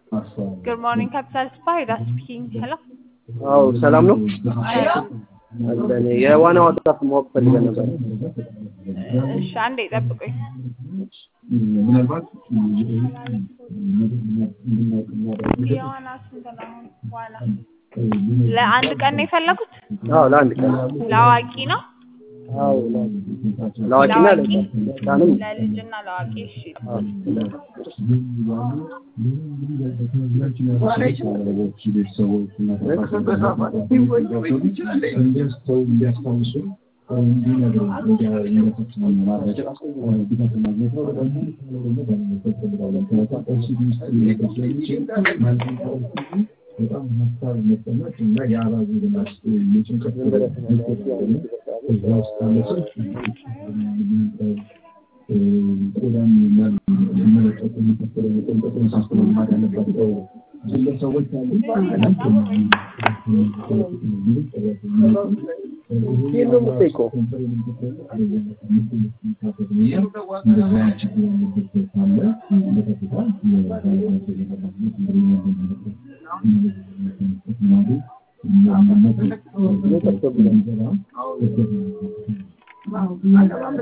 Good morning, Capital Spy. That's speaking. Hello. አዎ ሰላም ነው። አለን የዋና ዋጣት ማወቅ ፈልገን ነበር። እሺ፣ አንዴ ጠብቁኝ። የዋና ስንት ነው? ዋና ለአንድ ቀን ነው የፈለጉት? አዎ ለአንድ ቀን ለአዋቂ ነው? አዎ ለአዋቂና ለአዋቂ? ለህፃንም ለልጅና ለአዋቂ። እሺ። ይህን ነው የምጠይቀው።